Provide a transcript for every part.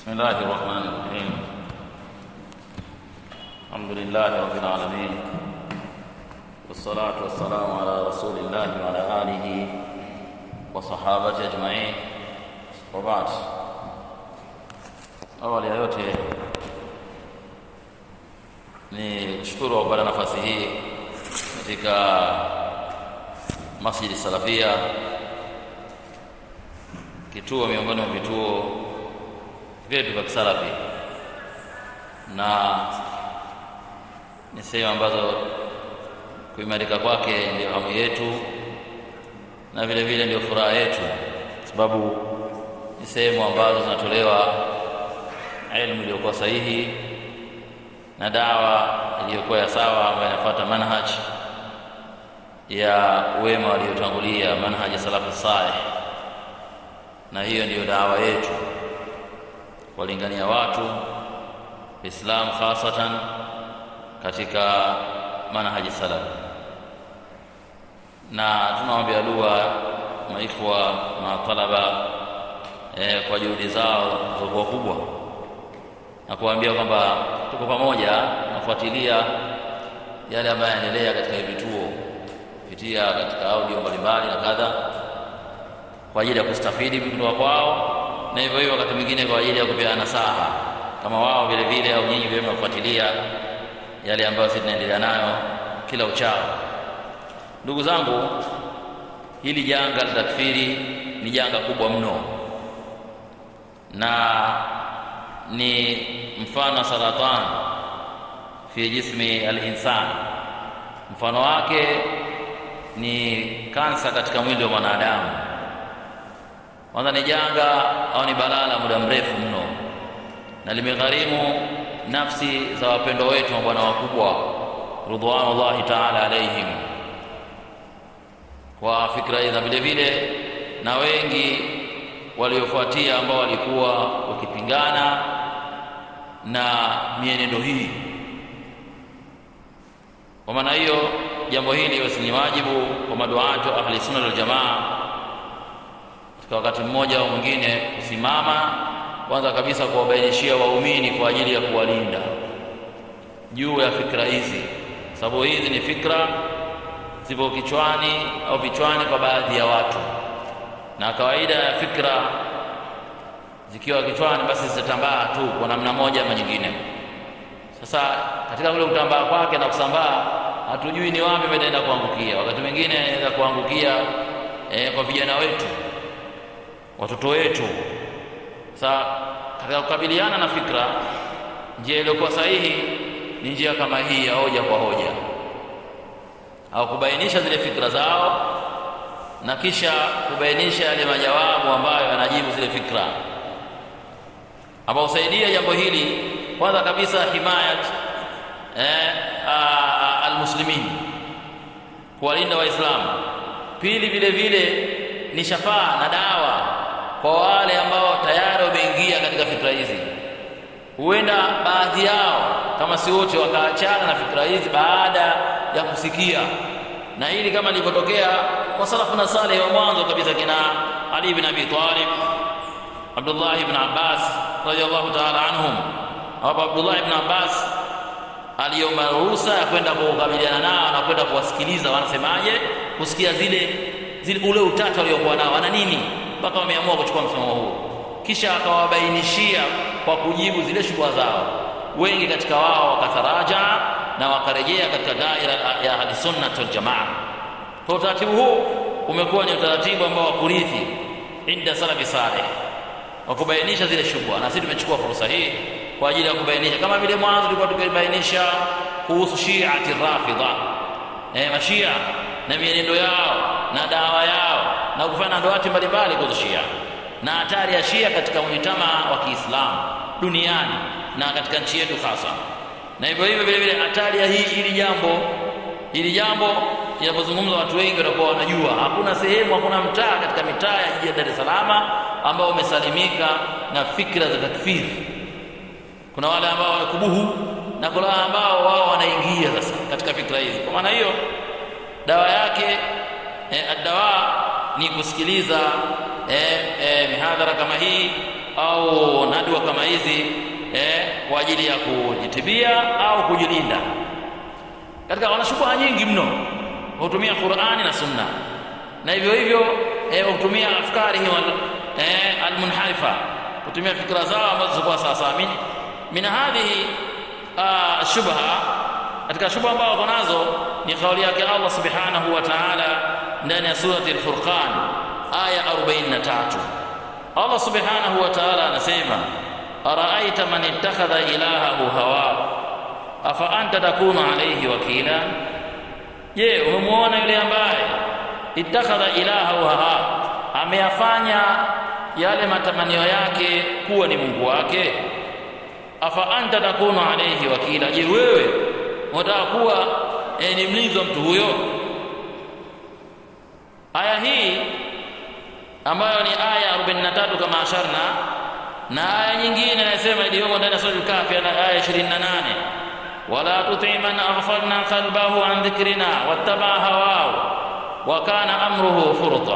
بسم الله الرحمن الرحيم الحمد لله رب العالمين والصلاة والسلام على رسول الله وعلى آله وصحابته أجمعين وبعد awali ya yote ni kushukuru kwa kupata nafasi hii katika Masjidi Salafia, kituo miongoni mwa vituo vyetu vya kisalafi, na ni sehemu ambazo kuimarika kwake ndio hamu yetu na vile vile ndio furaha yetu, kwa sababu ni sehemu ambazo zinatolewa elimu iliyokuwa sahihi na dawa iliyokuwa ya sawa ambayo inafuata manhaj ya wema waliotangulia, manhaj ya salafu saleh, na hiyo ndiyo dawa yetu kuwalingania watu Islam khasatan katika manhaji salaf, na tunaombea dua maikhwa matalaba eh, kwa juhudi zao zilizokuwa kubwa na kuambia kwamba tuko pamoja, nafuatilia yale ambayo yanaendelea katika vituo kupitia katika audio mbalimbali na kadha, kwa ajili ya kustafidi kutoka kwao, na hivyo hivyo wakati mwingine kwa ajili ya kupeana nasaha kama wao vile vile au nyinyi vile mnafuatilia yale ambayo sisi tunaendelea nayo kila uchao. Ndugu zangu, hili janga la takfiri ni janga kubwa mno na ni mfano saratan fi jismi al-insan, mfano wake ni kansa katika mwili wa mwanadamu. Kwanza ni janga au ni balaa la muda mrefu mno, na limegharimu nafsi za wapendwa wetu, mabwana wakubwa ridwanullahi taala alaihim, kwa fikra hizi, na vile vile na wengi waliofuatia ambao walikuwa wakipingana na mienendo hii. Kwa maana hiyo, jambo hili basi ni wajibu kwa maduatu ahli sunna wal jamaa katika wakati mmoja au mwingine kusimama kwanza kabisa kuwabainishia waumini kwa ajili ya kuwalinda juu ya fikra hizi, sababu hizi ni fikra zipo kichwani au vichwani kwa baadhi ya watu, na kawaida ya fikra zikiwa kichwani basi zitatambaa tu kwa namna moja ama nyingine. Sasa katika kule kutambaa kwake na kusambaa, hatujui ni wapi itaenda kuangukia. Wakati mwingine inaweza kuangukia eh, kwa vijana wetu, watoto wetu. Sasa katika kukabiliana na fikra, njia iliyokuwa sahihi ni njia kama hii ya hoja kwa hoja, au kubainisha zile fikra zao na kisha kubainisha yale majawabu ambayo yanajibu zile fikra ambao husaidia jambo hili kwanza kabisa himayat eh, almuslimin, kuwalinda Waislamu. Pili, vile vile ni shafaa na dawa kwa wale ambao tayari wameingia katika fikra hizi. Huenda baadhi yao kama si wote wakaachana na fikra hizi baada ya kusikia, na hili kama lilivyotokea kwa salafu na saleh wa mwanzo kabisa, kina Ali ibn Abi Talib Abdullah ibn Abbas radhiallahu ta'ala anhum, ambapo Abdullah ibn Abbas aliomba ruhusa ya kwenda kukabiliana nao na kwenda kuwasikiliza wanasemaje, kusikia zile zile ule utata waliokuwa nao wana nini, mpaka wameamua kuchukua msimamo huu. Kisha akawabainishia kwa kujibu zile shubha zao. Wengi katika wao wakatharaja na wakarejea katika daira ya ahlisunnah wal jamaa. Kwa utaratibu huu umekuwa ni utaratibu ambao wa kurithi inda salafi saleh wa kubainisha zile shubha, na sisi tumechukua fursa hii kwa ajili ya kubainisha, kama vile mwanzo tulikuwa tukibainisha kuhusu shiati rafidha, eh, mashia na mienendo yao na dawa yao na kufanya ndoati mbalimbali kuhusu shia na hatari ya shia katika mujtama wa Kiislamu duniani na katika nchi yetu hasa, na hivyo hivyo vile vile hatari ya hii hili jambo hili jambo inapozungumza watu wengi watakuwa wanajua, hakuna sehemu, hakuna mtaa katika mitaa ya jiji la Dar es Salaam ambao umesalimika na fikra za takfiri. Kuna wale ambao wanakubuhu na kuna wale ambao wao wanaingia sasa katika fikra hizi. Kwa maana hiyo dawa yake eh, dawa ni kusikiliza eh, eh, mihadhara kama hii au nadwa kama hizi eh, kwa ajili ya kujitibia au kujilinda katika wana shubha nyingi mno hutumia Qur'ani na Sunna na hivyo hivyo eh, hutumia afkari eh, almunharifa kutumia fikra zao ambazo zilikuwa sawa sawa min, min hadhihi uh, shubha katika shubha ambazo wako nazo ni kauli yake Allah subhanahu wa ta'ala ndani ya surati al-Furqan aya 43 Allah subhanahu wa ta'ala anasema araaita man ittakhadha ilahahu hawa afa anta takunu alayhi wakila je umemwona yule ambaye ittakhadha ilahahu hawa ameyafanya yale matamanio yake kuwa ni Mungu wake afa anta takunu alayhi wakila je wewe unataka kuwa e, ni mlinzi wa mtu huyo aya hii ambayo ni aya 43 kama asharna na aya nyingine inasema iliyomo ndani ya sura al-Kahfi aya 28 wala tuti man aghfalna qalbahu an dhikrina wattaba hawahu wa kana amruhu furta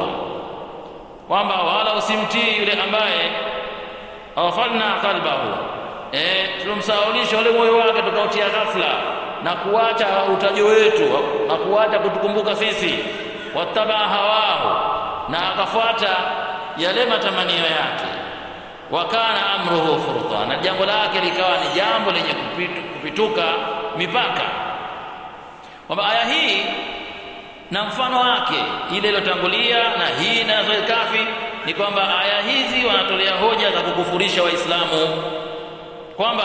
kwamba wala usimtii yule ambaye aghfalna qalbahu eh tulomsahaulisha ule moyo wake tukautia ghafla na kuacha utajo wetu na kuacha kutukumbuka sisi wattaba hawahu na akafuata yale matamanio yake wakana amruhu furta na jambo lake likawa ni jambo lenye kupitu, kupituka mipaka kwamba aya hii na mfano wake ile iliyotangulia na hii na kafi ni kwamba aya hizi wanatolea hoja za kukufurisha waislamu kwamba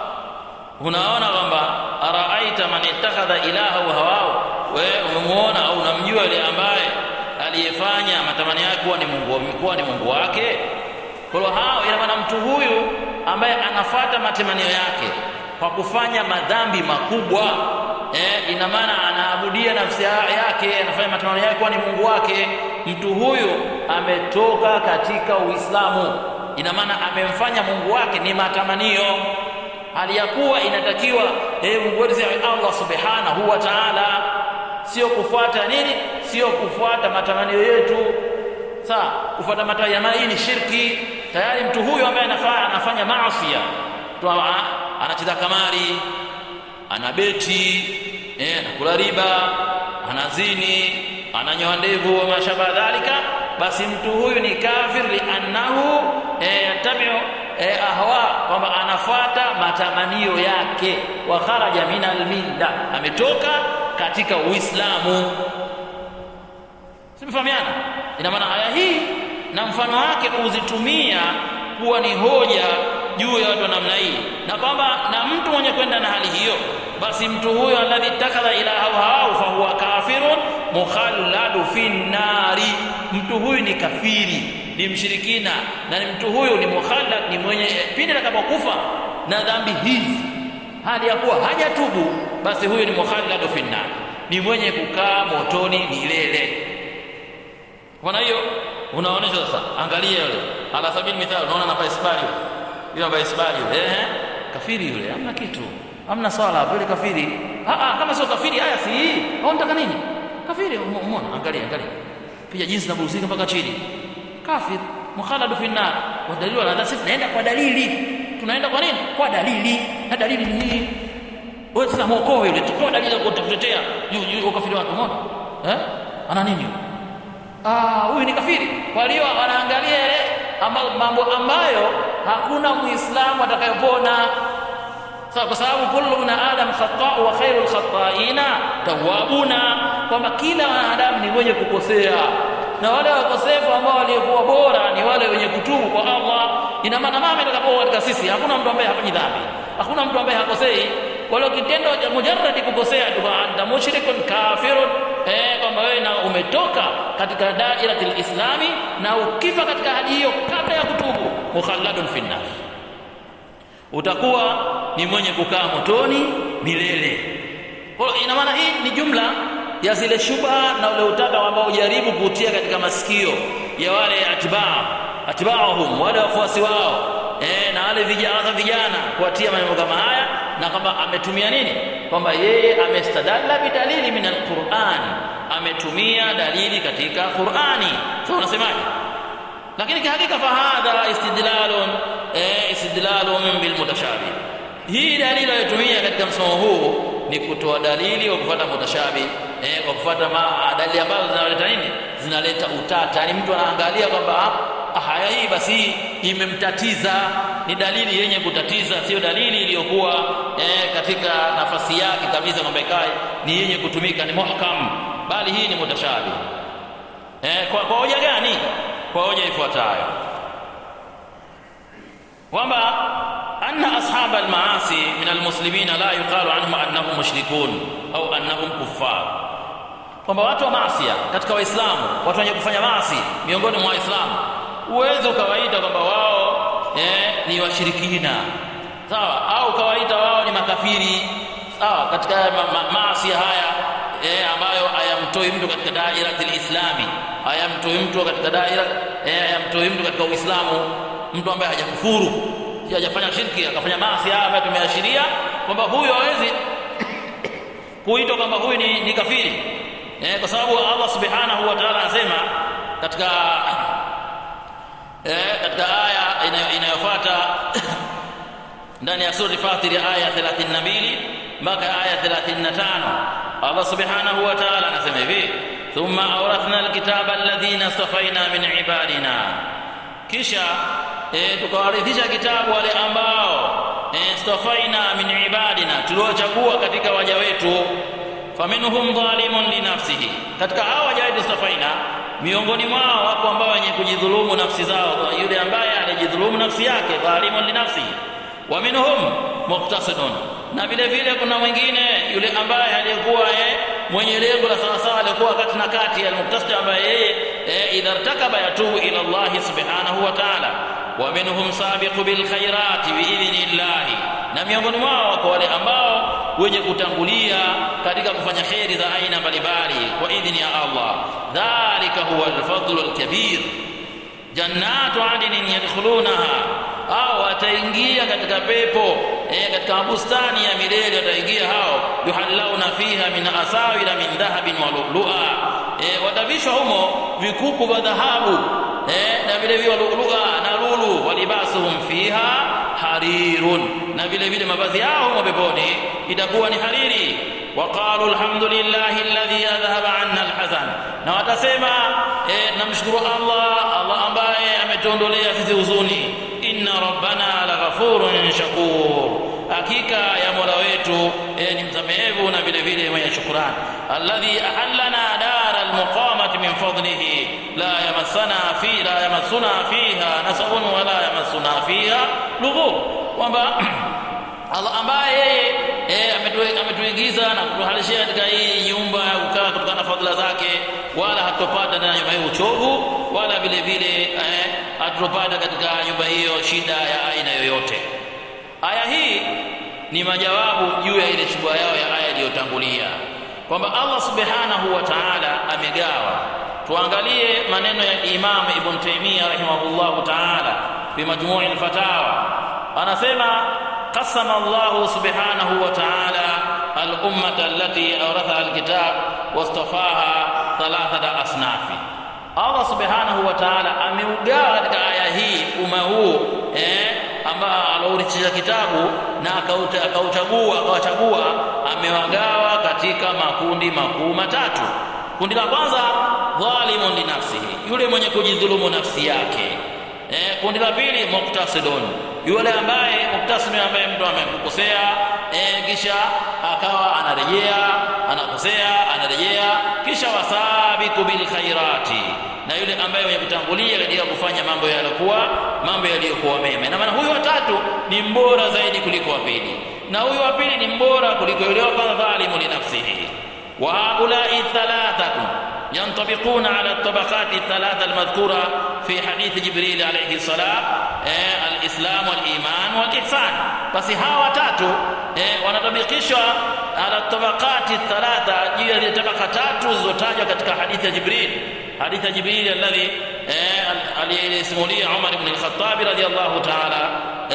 unaona kwamba araaita man ittakhadha ilaha wa hawao wewe umemuona au unamjua yule ambaye aliyefanya matamanio yake kuwa ni Mungu kuwa ni Mungu wake kwa hiyo hao ina maana mtu huyu ambaye anafata matamanio yake kwa kufanya madhambi makubwa eh, ina maana anaabudia nafsi yake anafanya matamanio yake kuwa ni Mungu wake mtu huyu ametoka katika Uislamu ina maana amemfanya Mungu wake ni matamanio hali ya kuwa inatakiwa eh, Mungu wetu Allah subhanahu wa ta'ala sio kufuata nini sio kufuata matamanio yetu sawa kufuata matamanio hii ni shirki tayari mtu huyu ambaye anafanya anafanya maasi anacheza kamari anabeti eh anakula riba anazini ananyoa ndevu wa mashaba dhalika basi mtu huyu ni kafir liannahu yatabiu eh, ahwa kwamba anafuata matamanio yake wa kharaja min almilla ametoka katika uislamu simfahamiana ina maana aya hii na mfano wake kuzitumia kuwa ni hoja juu ya watu wa namna hii na kwamba na mtu mwenye kwenda na hali hiyo basi mtu huyo alladhi takadha ilaha hawau fahuwa kafirun mukhalladu fi nari mtu huyu ni kafiri ni mshirikina na ni mtu huyu ni mukhallad ni mwenye pindi atakapokufa na dhambi hizi hali ya kuwa hajatubu basi huyu ni mukhalladu fi nari ni mwenye kukaa motoni milele kwa hiyo unaonesha sasa angalia yule ala sabini mithali unaona na baisbali yule yule baisbali yule eh kafiri yule hamna kitu hamna swala yule kafiri ah ah kama sio kafiri haya si hii au unataka nini kafiri umeona angalia angalia pia jinsi naburuzika mpaka chini kafir mukhaladu fi nar wa dalili wala sisi naenda kwa dalili tunaenda kwa nini kwa dalili na dalili ni hii wewe sasa muokoe yule tukao dalili ya kutetea juu ukafiri wake umeona eh ana nini ah huyu ni kafiri kwa hiyo wanaangalia yale mambo ambayo hakuna muislamu atakayopona sawa kwa sababu kullu na adam khata wa khairul khata'ina tawabuna kwamba kila wanadamu ni mwenye kukosea na wale wakosefu ambao waliokuwa bora ni wale wenye kutubu kwa Allah ina maana mama itakapokuwa katika sisi hakuna mtu ambaye hafanyi dhambi hakuna mtu ambaye hakosei wala kitendo cha mujarradi kukosea tu anta mushrikun kafirun eh kwamba wewe na umetoka katika dairatil islami na ukifa katika hali hiyo kabla ya kutubu mukhalladun finnar utakuwa ni mwenye kukaa motoni milele kwa ina maana hii ni jumla ya zile shubha na ule utata ambao ujaribu kutia katika masikio ya wale atibaa atibaahum wale wafuasi wao eh na wale vijana vijana kuatia maneno kama haya na kwamba ametumia nini kwamba yeye amestadalla bidalili min alquran ametumia dalili katika Qur'ani sasa so, unasemaje lakini kihakika fahadha istidlalun eh, istidlalun bilmutashabih hii dalili aliyotumia katika msomo huu ni kutoa dalili kwa kufuata mutashabi eh, kwa kufuata dalili ambazo zinaleta nini zinaleta utata yani mtu anaangalia kwamba haya hii basi imemtatiza ni dalili yenye kutatiza sio dalili iliyokuwa eh, katika nafasi yake kabisa kwamba ikae ni yenye kutumika ni muhkam bali hii ni mutashabi eh, kwa, kwa hoja gani kwa hoja ifuatayo kwamba anna ashab almaasi min almuslimina la yuqalu anhum annahum mushrikun au annahum kuffar kwamba watu wa maasia katika waislamu watu wenye kufanya maasi miongoni mwa waislamu uweze ukawaita kwamba wao eh, ni washirikina sawa au ukawaita wao ni makafiri sawa katika ma, ma, maasi haya eh, ambayo hayamtoi mtu katika daira lislami hayamtoi mtu katika daira eh, hayamtoi mtu katika uislamu mtu ambaye hajakufuru hajafanya shirki akafanya maasi haya ambayo tumeashiria kwamba huyo hawezi kuitwa kwamba huyu ni, ni kafiri eh, kwa sababu Allah subhanahu wa ta'ala anasema katika eh, katika aya inayofuata ndani ya sura Fatir aya 32 mpaka aya 35 Allah subhanahu wa ta'ala anasema hivi thumma awrathna alkitaba alladhina safaina min ibadina kisha e, tukawarithisha kitabu wale ambao e, stafaina min ibadina tuliochagua katika waja wetu faminhum dhalimun linafsihi katika hao waja wetu stafaina miongoni mwao wapo ambao wenye kujidhulumu nafsi zao yule ambaye alijidhulumu nafsi yake dhalimun linafsihi wa minhum muqtasidun na vile vile kuna mwingine yule ambaye aliyekuwa mwenye lengo la sawasawa alikuwa kati na kati almuktasid ambaye yeye idha irtakaba yatubu ila Allah subhanahu wa ta'ala wa minhum sabiqu bil khairati bi idhnillahi na miongoni mwao wako wale ambao wenye kutangulia katika kufanya kheri za aina mbalimbali kwa idhni ya Allah dhalika huwa al-fadlu al-kabir jannatu adnin yadkhulunaha au wataingia katika pepo eh, katika bustani ya milele wataingia hao yuhallauna fiha min asawira min dhahabin wa lu'lu'a eh, watavishwa humo vikuku vya dhahabu eh, na vile vile lu'lu'a na lulu walibasuhum fiha harirun na vile vile mavazi yao humo peponi itakuwa ni hariri وقالوا الحمد لله الذي اذهب عنا الحزن na watasema eh, namshukuru Allah Allah ambaye ametuondolea sisi huzuni inna rabbana laghafurun shakur hakika ya mola wetu eh, ni msamehevu na vile vile mwenye shukrani alladhi ahallana dara almuqamati min fadlihi la yamassana fi la yamassuna fiha nasabun wala yamassuna fiha lughub kwamba Allah ambaye yeye eh, ametuingiza na kutuhalishia katika hii nyumba ya kukaa kutokana na fadhila zake wala hatupata ndani ya nyumba hiyo uchovu wala vile vile eh, hatupata katika nyumba hiyo shida ya aina yoyote aya hii ni majawabu juu ya ile shubha yao ya aya iliyotangulia kwamba Allah subhanahu wa ta'ala amegawa tuangalie maneno ya Imam Ibn Taymiyyah rahimahullahu ta'ala fi majmu' al-fatawa anasema قسم الله سبحانه وتعالى الأمة التي أورثها الكتاب واصطفاها ثلاثة أصناف Allah subhanahu wa ta'ala ameugawa katika aya hii umma huu eh, ambao alourithisha kitabu na akauchagua akawachagua amewagawa katika makundi makuu matatu kundi la kwanza dhalimun li nafsihi yule mwenye kujidhulumu nafsi yake eh, kundi la pili muktasidun yule ambaye muktasidun ambaye mtu amekukosea eh, kisha akawa anarejea anakosea anarejea kisha wasabiku bil khairati na yule ambaye mwenye kutangulia katika kufanya mambo yaliokuwa mambo yaliyokuwa mema na maana huyu watatu ni mbora zaidi kuliko wa pili na huyu wa pili ni mbora kuliko yule wa kwanza dhalimu li nafsihi wa haulai thalathatu ينطبقون على الطبقات الثلاثة المذكورة في حديث جبريل عليه السلام eh, الإسلام والإيمان والإحسان بس هاو تاتو eh, wanatabikishwa ala tabaqati thalatha juu ya tabaka tatu zilizotajwa katika hadithi ya Jibril hadithi ya Jibril alladhi eh, aliyesimulia Umar ibn al-Khattab radiyallahu ta'ala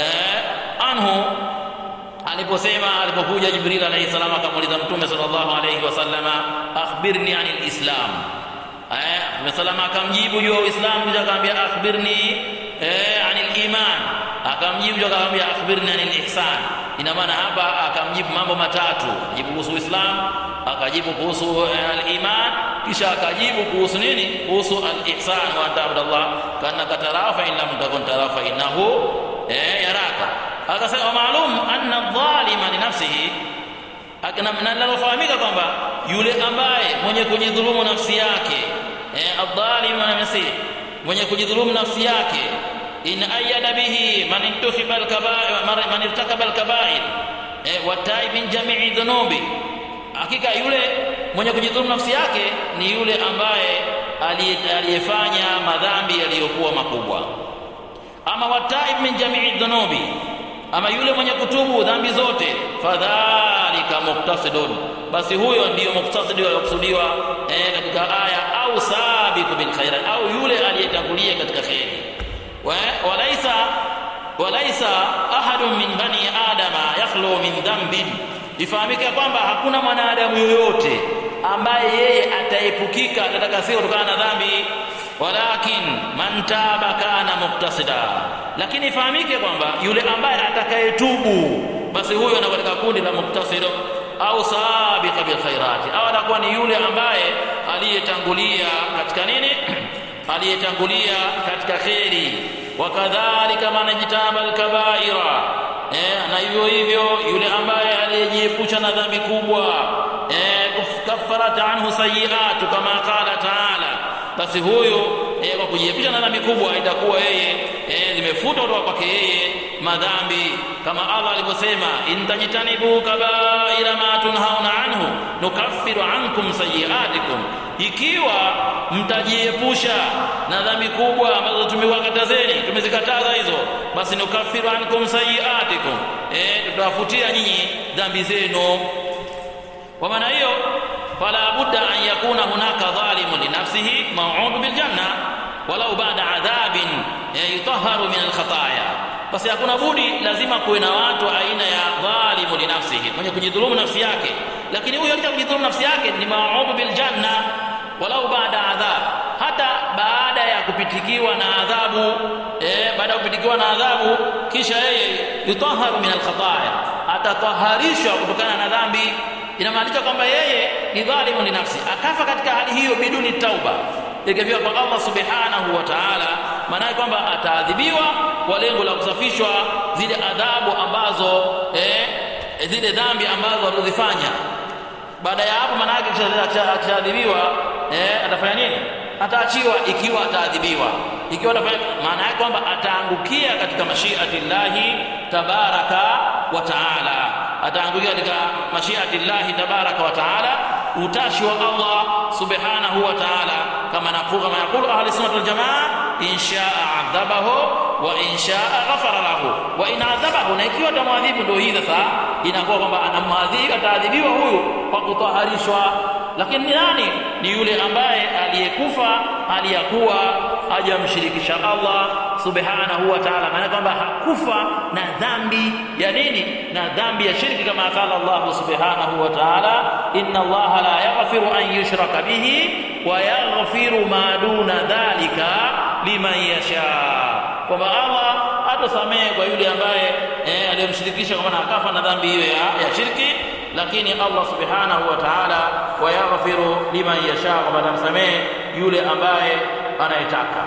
eh, anhu aliposema alipokuja Jibril alayhi salam akamuuliza Mtume sallallahu alayhi wasallama akhbirni anil islam eh Mtume salama akamjibu juu ya Uislamu kisha akamwambia akhbirni eh anil iman akamjibu kisha akamwambia akhbirni anil ihsan ina maana hapa akamjibu mambo matatu ajibu kuhusu Uislamu akajibu kuhusu al-iman kisha akajibu kuhusu nini kuhusu al-ihsan wa ta'budallah kana katarafa in lam takun tarafa innahu eh yaraka akasema maalum anna adh-dhalima li nafsihi na linalofahamika kwamba yule ambaye mwenye kujidhulumu nafsi yake eh adh-dhalim na nafsi mwenye kujidhulumu nafsi yake in ayyada bihi man intuhiba al-kaba'ir man irtakaba al-kaba'ir eh wa taib min jami'i dhunubi hakika yule mwenye kujidhulumu nafsi yake ni yule ambaye aliyefanya madhambi yaliyokuwa makubwa ama wataib min jami'i dhunubi ama yule mwenye kutubu dhambi zote fadhalika muktasidun basi huyo ndiyo muktasidi aliyokusudiwa eh, katika aya au sabiqu bil khairat au yule aliyetangulia katika khairi walaisa walaisa ahadun min bani adama yakhlu min dhanbin ifahamike kwamba hakuna mwanadamu yoyote ambaye yeye ataepukika atakasiwa kutokana na dhambi walakin man taba kana muktasida lakini ifahamike kwamba yule ambaye atakayetubu basi huyo anakuwa katika kundi la muktasido au sabiqa bil khairati au anakuwa ni yule ambaye aliyetangulia katika nini aliyetangulia katika kheri wakadhalika man jitaba al kabaira eh, na hivyo hivyo yule ambaye aliyejiepusha na dhambi kubwa eh, kaffarat anhu sayiatu kama qala taala basi huyo eh, kwa kujiepusha na dhambi kubwa itakuwa yeye eh, limefuta kutoka kwake yeye madhambi kama Allah alivyosema intajitanibu kabaira ma tunhauna anhu nukaffiru ankum sayiatikum ikiwa mtajiepusha na dhambi kubwa ambazo tumewakatazeni tumezikataza hizo basi nukaffiru ankum sayiatikum eh tutawafutia nyinyi dhambi zenu kwa maana hiyo fala budda an yakuna hunaka dhalimun li nafsihi maw'ud bil janna walau ba'da adhabin yutahharu min al khataya basi hakuna budi lazima kuwe na watu aina ya dhalimu li nafsihi mwenye kujidhulumu nafsi yake lakini huyo katika kujidhulumu nafsi yake ni maw'ud bil janna walau baada adhab hata baada ya kupitikiwa na adhabu eh, baada ya kupitikiwa na adhabu kisha yeye yutaharu min alkhataya atataharishwa kutokana na dhambi inamaanisha kwamba yeye ni dhalimu li nafsi akafa katika hali hiyo biduni tauba ikifika kwa Allah subhanahu wa ta'ala maana kwamba ataadhibiwa kwa lengo la kusafishwa zile adhabu ambazo eh, zile dhambi ambazo alizifanya baada ya hapo maana yake akishaadhibiwa eh atafanya nini ataachiwa ikiwa ataadhibiwa ikiwa atafanya maana yake kwamba ataangukia katika mashiati llahi tabaraka wa taala ataangukia katika mashiati llahi tabaraka wa taala utashi wa Allah subhanahu wa taala kama naqulu kama yaqulu ahli sunnah wal jamaa in shaa adhabahu wa in shaa ghafara lahu wa in adhabahu na ikiwa tamwadhibu ndio hii sasa inakuwa kwamba anamwadhibu ataadhibiwa huyu kwa kutaharishwa lakini ni nani ni yule ambaye aliyekufa aliyakuwa hajamshirikisha Allah subhanahu wa ta'ala maana kwamba hakufa na dhambi ya nini na dhambi ya shirki kama qala Allah subhanahu wa ta'ala inna Allah la yaghfiru an yushraka bihi wa yaghfiru ma duna dhalika liman yasha kwamba Allah hatasamehe kwa yule ambaye eh, aliyemshirikisha kwa maana akafa na dhambi hiyo ya, ya shirki lakini Allah subhanahu wa ta'ala wayaghfiru liman yasha kwamba atamsamehe yule ambaye anayetaka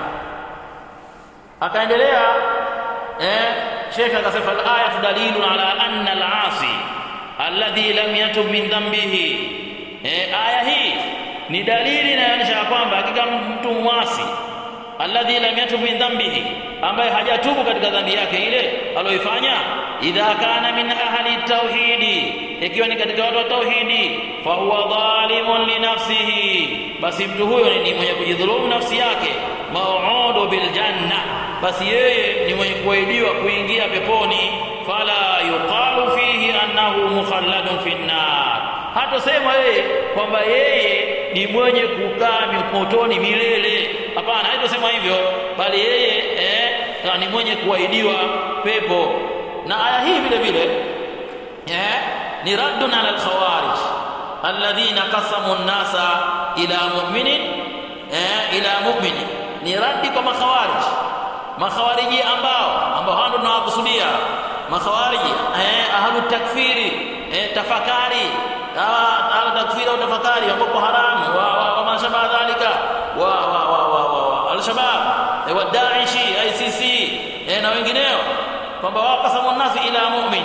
akaendelea eh Sheikh akasema al-aya dalilun ala anna al-asi alladhi lam yatub min dhanbihi eh aya hii ni dalili inayoonyesha kwamba hakika mtu mwasi alladhi lam yatub min dhanbihi ambaye hajatubu katika dhambi yake ile aloifanya idha kana min ahli tauhidi ikiwa ni katika watu wa tauhidi fa huwa dhalimun li nafsihi basi mtu huyo ni mwenye kujidhulumu nafsi yake mau'udu bil janna basi yeye ni mwenye kuahidiwa kuingia peponi fala yuqalu fihi annahu mukhalladun fi nar hata sema yeye kwamba yeye ni mwenye kukaa motoni milele hapana haitosema hivyo bali yeye eh, ni mwenye kuahidiwa pepo na aya hii vile vile eh, ni raddun ala alkhawarij alladhina qasamu an-nasa ila mu'minin eh, ila mu'mini ni radi kwa makhawarij makhawariji ambao ambao hao tunawakusudia makhawariji eh, ahlu takfiri eh, tafakari ahlu takfiri au tafakari ambao haramu wa, wa, wa mashaba dhalika wa wa wa wa, wa, wa al-shabab eh, wa Daesh ICC eh, na wengineo kwamba wao kasamu nasi ila mu'min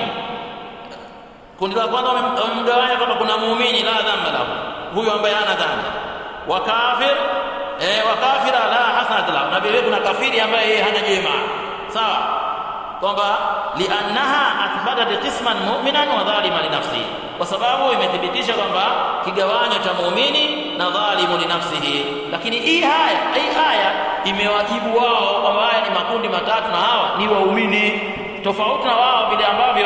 kundi la kwanza wamemgawanya kwamba kuna muumini la dhambi lahu huyo ambaye hana dhambi wa kafir eh, wa kafira la hasanat lahu na vile kuna kafiri ambaye yeye hana jema sawa kwamba liannaha athbatat qisman mu'minan wa dhaliman li nafsihi kwa sababu imethibitisha kwamba kigawanyo cha muumini na dhalimu li nafsihi lakini hii haya hii haya imewajibu wao kwamba haya ni makundi matatu na hawa ni waumini tofauti na wao vile ambavyo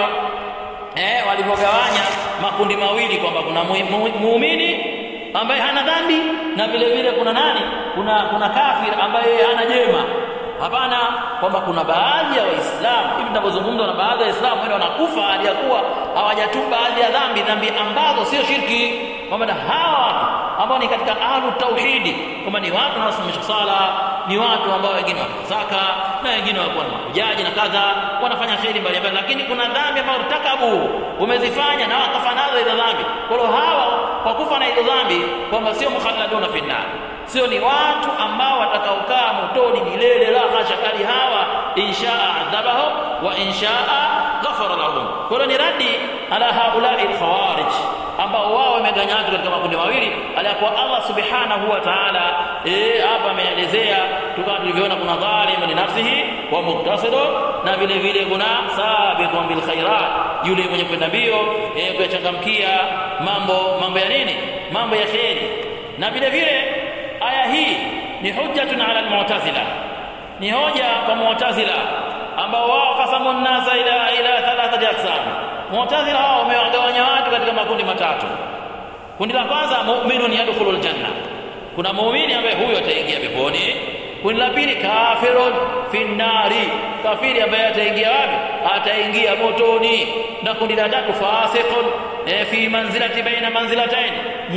eh, walivyogawanya makundi mawili kwamba kuna muumini ambaye hana dhambi na vile vile kuna nani kuna kuna kafir ambaye hana jema hapana kwamba kuna baadhi ya waislamu hivi tunavyozungumza na baadhi ya waislamu wale wanakufa hali ya kuwa hawajatubu baadhi ya dhambi dhambi ambazo sio shirki kwamba hawa watu ambao ni katika ahlu tauhidi kwamba ni watu wanaosimamisha sala ni watu ambao wengine wanazaka na wengine wako na mahujaji na kadha wanafanya kheri mbalimbali lakini kuna dhambi ambazo takabu umezifanya na wakafa nazo hizo dhambi kwa hiyo hawa kwa kufa na hizo dhambi kwamba sio mukhalladuna fi nar sio ni watu ambao watakaokaa motoni milele la hasha kali hawa inshaa adhabahu wa inshaa ghafara lahum kwa hiyo ni radi ala haulai alkhawarij ambao wao wamegawanywa katika makundi mawili aliyakuwa Allah subhanahu wa ta'ala eh hapa ameelezea tukawa tulivyoona kuna dhalim li nafsihi wa muqtasidun na vile vile kuna sabiqun bil khairat yule mwenye kwenda mbio eh kuyachangamkia mambo mambo ya nini mambo ya kheri na vile vile aya hii ni hujjatun ala almu'tazila ni hoja kwa mu'tazila ambao wao kasamu nasa ila ila thalathati aqsam mu'tazila wao wamewagawanya watu katika makundi matatu kundi la kwanza mu'minun yadkhulul janna kuna muumini ambaye huyo ataingia peponi kundi la pili kafirun finnari kafiri ambaye ataingia wapi ataingia motoni na kundi la tatu fasiqun e, fi manzilati baina manzilatain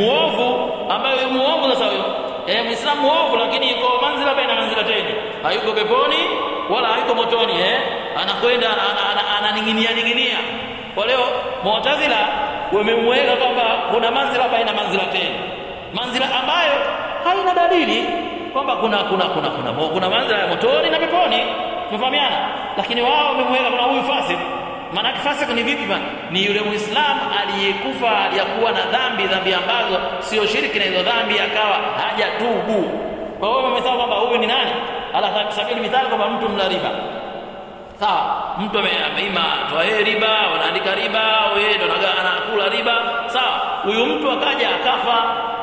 muovu ambaye muovu sasa huyo e, muislamu muovu lakini yuko manzila baina manzilatain hayuko peponi wala hayuko motoni eh anakwenda ananing'inia ning'inia kwa leo mu'tazila wamemweka kwamba kuna manzila baina manzilatain manzila ambayo haina dalili kwamba kuna kuna kuna kuna kuna, kuna manzila ya motoni na peponi tumefahamiana lakini wao wamemweka kuna huyu fasik maana fasik ni vipi bana ni yule muislamu aliyekufa aliyakuwa na dhambi dhambi ambazo sio shirki na hizo dhambi akawa hajatubu kwa hiyo wamesema kwamba huyu ni nani ala sabili mithali kwamba mtu mla riba sawa mtu ameima toa yeye riba wanaandika riba wewe ndo anakula riba sawa huyu mtu akaja akafa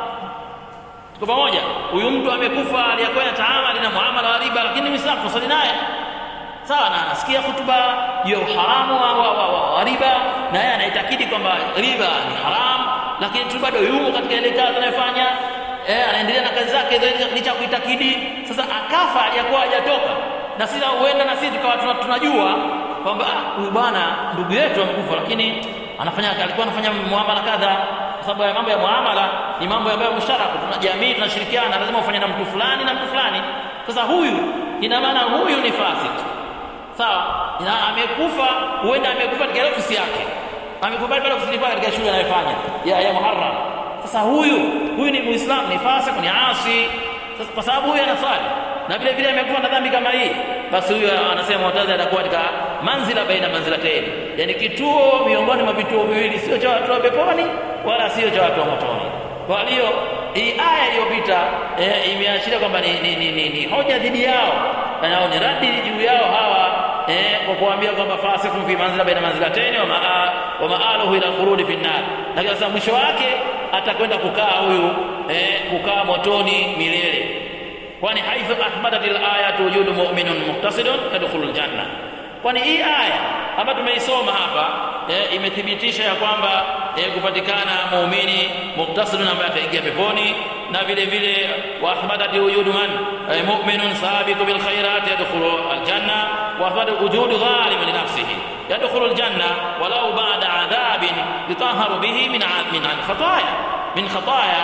tuko pamoja huyu mtu amekufa aliyakuwa na taamali na muamala wa riba lakini muislamu tusali naye sawa na anasikia hutuba ya uharamu wa, wa, wa, wa, wa riba na yeye anaitakidi kwamba riba ni haramu lakini tu bado yumo katika ile kazi anayofanya eh, anaendelea na kazi zake licha kuitakidi sasa akafa aliyakuwa hajatoka na sisi huenda na sisi tukawa tunajua kwamba huyu bwana ndugu yetu amekufa lakini anafanya alikuwa anafanya muamala kadha kwa sababu mambo ya muamala ni mambo ambayo musharaka tuna jamii tunashirikiana lazima ufanye na mtu fulani na mtu fulani sasa huyu ina maana huyu ni fasik sawa na amekufa huenda amekufa katika ofisi yake amekufa pale ofisini pale katika shule anayofanya ya ya Muharram sasa huyu huyu ni muislamu ni fasik ni asi sasa kwa sababu huyu anaswali na vile vile amekufa na dhambi kama hii basi huyu anasema mutazi atakuwa katika manzila baina manzilataini yani kituo miongoni mwa vituo viwili sio cha watu wa peponi wala sio cha watu wa motoni kwa hiyo hii aya iliyopita e, imeashiria kwamba ni, ni, ni, ni, ni hoja dhidi yao nao ni radi juu yao hawa eh, kwa kuambia kwamba fasikum fi manzila baina manzilataini wa maa wa maaluhu ila khurudi fi nar lakini sasa mwisho wake atakwenda kukaa huyu eh, kukaa motoni milele kwani haithu athbatat al-ayatu wujudu mu'minun muqtasidun yadkhulul janna kwani hii aya ambayo tumeisoma hapa e, imethibitisha ya kwamba e, kupatikana muumini muqtasidun ambaye ataingia peponi na vile vile wa athbatat wujudu man e, mu'minun sabiqu bil khairat yadkhulu al-janna wa athbatat wujudu zalim li nafsihi yadkhulu al-janna walau ba'da adhabin yutahharu bihi min min al-khataya min khataya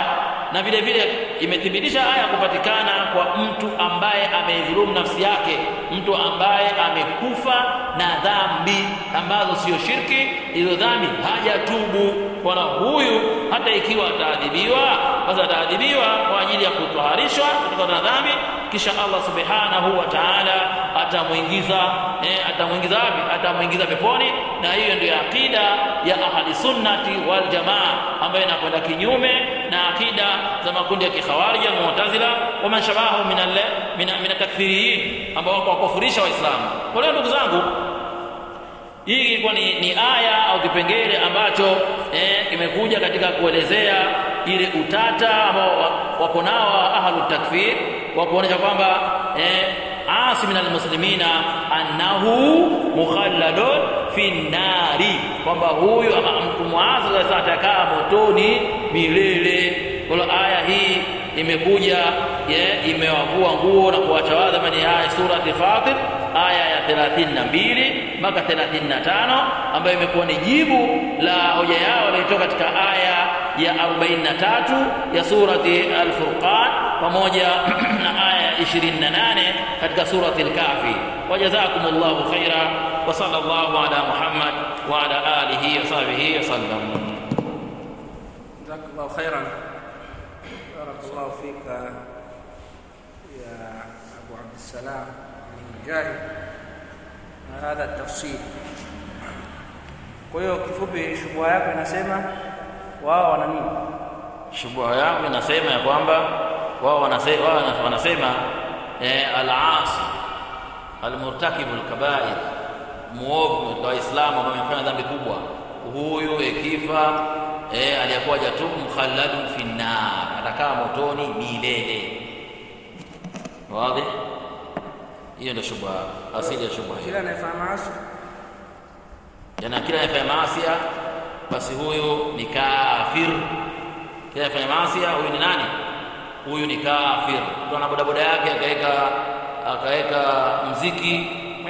na vile vile imethibitisha aya kupatikana kwa mtu ambaye ameidhulumu nafsi yake mtu ambaye amekufa na dhambi ambazo sio shirki hizo dhambi hajatubu wala huyu hata ikiwa ataadhibiwa basi ataadhibiwa kwa ajili ya kutwaharishwa kutokana na dhambi kisha Allah subhanahu wa ta'ala atamuingiza eh, atamuingiza wapi atamuingiza peponi na hiyo ndio akida ya ahli sunnati wal jamaa ambayo inakwenda kinyume na akida za makundi ya kikhawarij mu'tazila wa man shabahu min al min min takfiriyin ambao wako wakufurisha waislamu kwa hiyo ndugu zangu hii ilikuwa ni, ni aya au kipengele ambacho eh, kimekuja katika kuelezea ile utata ambao wako nao ahlu takfir wa kuonyesha kwamba eh, asi min almuslimina annahu mukhalladun fi nari kwamba huyu mtu muasi sasa atakaa motoni milele kwa aya hii imekuja imewavua nguo na kuwachawadha mani haya surati Fatir aya ya 32 mpaka 35 ambayo imekuwa ni jibu la hoja yao waliotoka katika aya ya 43 ya surati Al-Furqan pamoja na aya ya 28 katika surati Al-Kahfi wajazakumullahu khaira wa sallallahu ala Muhammad wa ala alihi wa sahbihi wa sallam jazakallahu khairan barakallahu fika ya Abu Abdussalam Mujahid na hadha tafsir. Kwa hiyo kifupi, shubha yako inasema wao wana nini? Shubha yangu inasema ya kwamba wao wanasema, wao wanasema eh, al-asi al-murtakibu al-kaba'ir, muovu kwa Waislamu ambao amefanya dhambi kubwa, huyu ikifa eh, aliyekuwa jatubu mukhalladun fi nar, atakaa motoni milele. Wazi? hiyo ndio shubha asili ya shubha Kila anayefanya maasi yana kila anayefanya maasi basi huyu ni kafir kila anayefanya maasi huyu ni nani huyu ni kafir mtu ana bodaboda yake akaweka akaweka mziki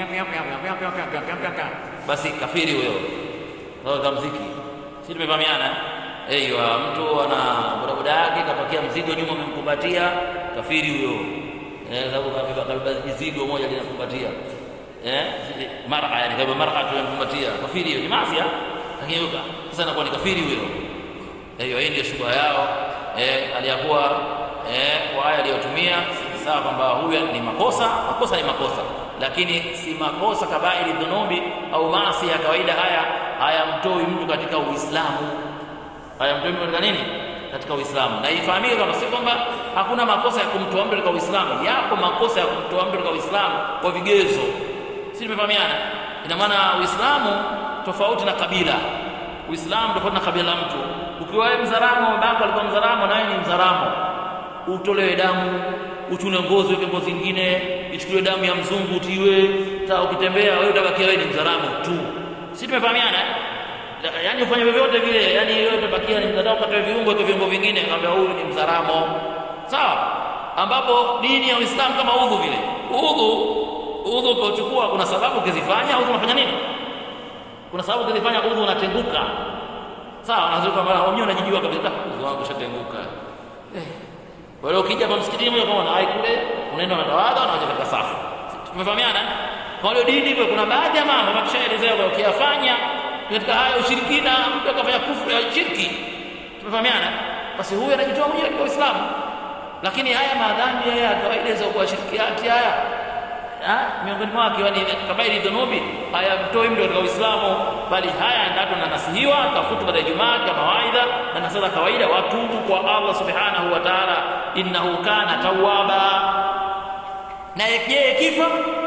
basi kafiri huyo kaweka mziki si tumefahamiana Eiywa, mtu ana bodaboda yake kapakia mzigo nyuma, amemkumbatia kafiri huyo eh, sababu kabeba kabeba mizigo moja linakumbatia eh, mara yani kabeba mara tunamkumbatia kafiri hiyo ni mafia, lakini sasa anakuwa ni kafiri huyo. Hiyo hii ndio shubha yao eh, aliyakuwa eh, kwa aya aliyotumia sawa kwamba huyu ni makosa, makosa ni makosa, lakini si makosa kabairi dhunubi au maasi ya kawaida. Haya hayamtoi mtu katika Uislamu, hayamtoi mtu katika nini? Katika Uislamu. Na ifahamike kwamba si kwamba hakuna makosa ya kumtoa mtu katika Uislamu, yapo makosa ya kumtoa mtu katika Uislamu kwa vigezo. Si tumefahamiana? Ina maana Uislamu tofauti na kabila, Uislamu tofauti na kabila la mtu. Ukiwa wewe Mzaramo, babako alikuwa Mzaramo na wewe ni Mzaramo, utolewe damu uchune ngozi weke ngozi nyingine, ichukuliwe damu ya mzungu utiwe, ta ukitembea wewe utabakia wewe ni Mzaramo tu. Si tumefahamiana? Yaani ufanye vyovyote vile, yaani wewe utabakia ni Mzaramo, katoe viungo kwa viungo vingine, akamwambia huyu ni Mzaramo. Sawa? Ambapo dini ya Uislamu kama udhu vile. Udhu udhu ukichukua kuna sababu ukizifanya udhu unafanya nini? Kuna sababu ukizifanya udhu unatenguka. Sawa, unazuka mara wenyewe unajijua kabisa udhu wangu ushatenguka. Eh. Kwa hiyo ukija kwa msikitini moja kwa moja kule unaenda unatawadha na unaja katika safu. Tumefahamiana? Kwa hiyo dini hivyo kuna baadhi ya mambo tumeshaelezea kwa ukiyafanya katika haya ushirikina mtu akafanya kufuru ya shirki. Tumefahamiana? Basi huyu anajitoa mwenyewe katika Uislamu. Lakini haya madhambi haya ya kawaida za kuwashirikiati haya miongoni mwake ni kabairi dhunubi hayamtoi mtu katika Uislamu, bali haya ndato na nasihiwa kafutu baada ya Ijumaa kama mawaidha na nasala kawaida, watubu kwa Allah subhanahu wa ta'ala, innahu kana tawwaba. Na je, ikifa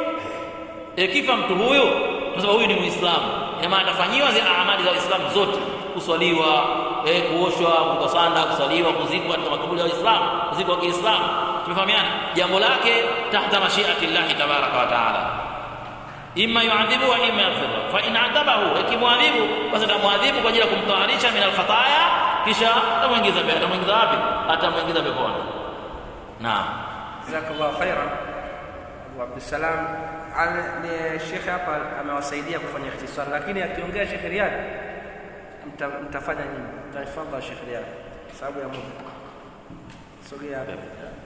ikifa mtu huyu, kwa sababu huyu ni Muislamu, ina maana atafanyiwa zile amali za Uislamu zote, kuswaliwa, eh, kuoshwa, kukosanda, kuswaliwa, kuzikwa katika makaburi ya Uislamu, kuzikwa Kiislamu. Tumefahamiana, jambo lake tahta mashiati llahi tabaraka wa taala, imma yuadhibu wa imma yaghfiru. Fa in adhabahu, ikimwadhibu basi atamwadhibu kwa ajili ya kumtaharisha min alkhataya, kisha atamwingiza peponi. Atamwingiza wapi? Atamwingiza peponi. Naam, jazakallahu khairan Abu Abdussalam. Ni shekhe hapa amewasaidia kufanya ikhtisar, lakini akiongea Shekhe Riyad mta, mtafanya nini? Mtafadhali Shekhe Riyad, sababu ya muda. sogea hapa Pepe, eh.